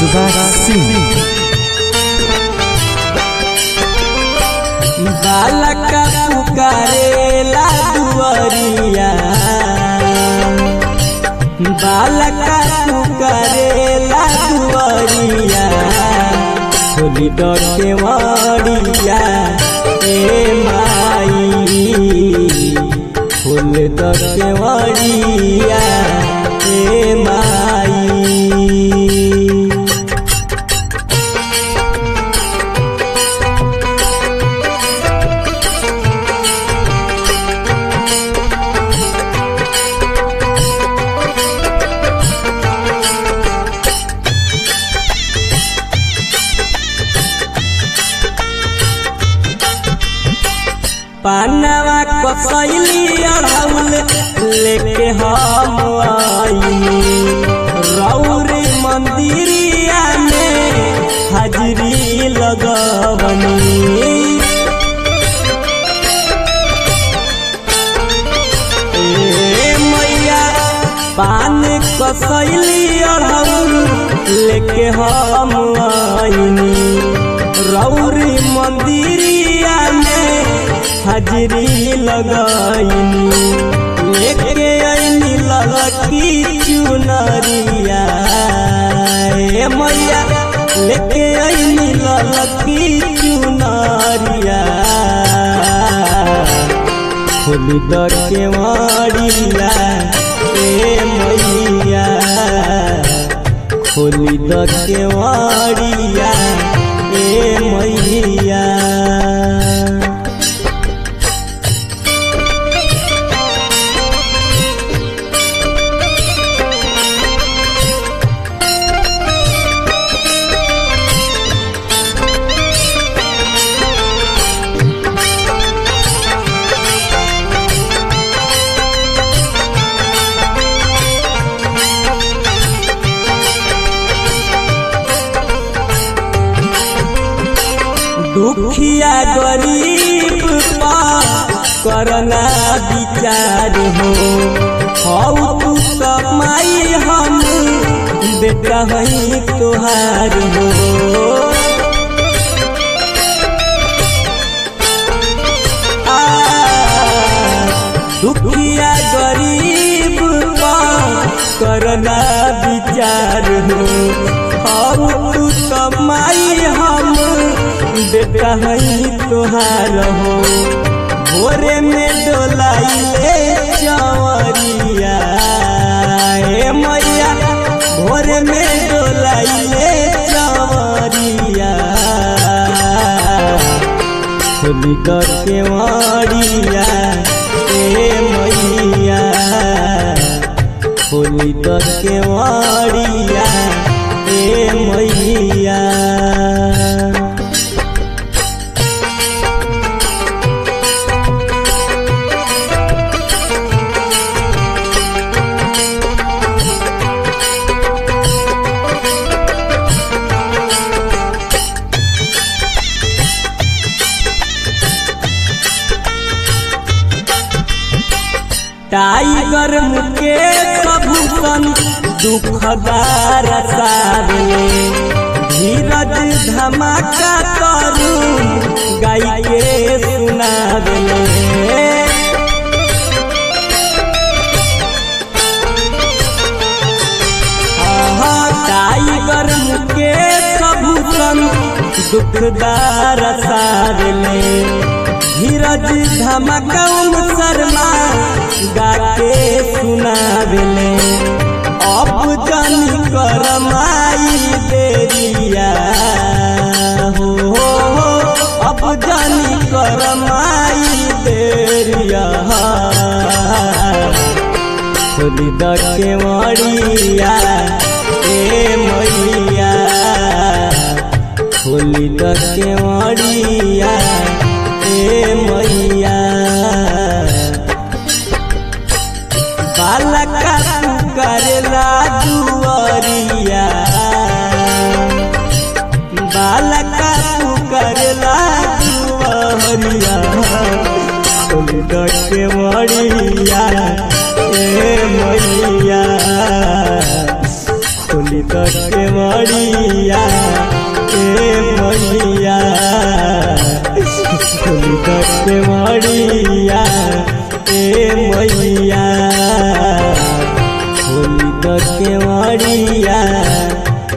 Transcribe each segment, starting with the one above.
सुभाष सिंह बालका पुकारेला दुआरिया बालका पुकारेला दुआरिया खोली डटे मरिया ए माई फूल डटे मरिया ए माई पानवा कसैली अढ़ौल लेके हम आईनी रौरी मंदिरिया में हाजरी लगवनी ए मैया पान कसैली अढ़ौल लेके हम आईनी रौरी मंदिरिया में हाजरी लगाईनी लेके आईनी ललकी चुनरिया ए मैया लेके आईनी ललकी चुनरिया खोली दर के मारिया ए मैया खोली दर के मारिया ए मैया दुखिया गरीब पा करना विचार हो हौ तू कमाई हम बेटा हई तोहार हो आ, दुखिया गरीब पा करना विचार हो हौ तू कमाई हम बेटा हई तोहार हो भोरे में डोलाइले चवरिया ए मैया भोरे में डोलाइले चवरिया खोली कर के मारिया ए मैया खोली कर के मारिया ए मैया टाइगर मुकेश भूषण दुखदार सारले धीरज धमाका करून गाई के सुनावले आहा, टाइगर मुकेश भूषण दुखदार सारले धीरज धमकम शर्मा गाके सुनावेले अब जानी करमाई देरिया हो हो हो अब जानी करमाई देरिया खोली दर के मरिया ए मैया खोली दर के मरिया ए मैया बालका करेला दुआरिया बालका करेला दुआरिया के मरिया ए मैया खोली तो के मड़िया ए मैया खोली के मड़िया ए मैया खोली के मड़िया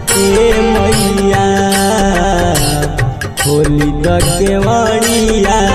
ए मैया खोली के मड़िया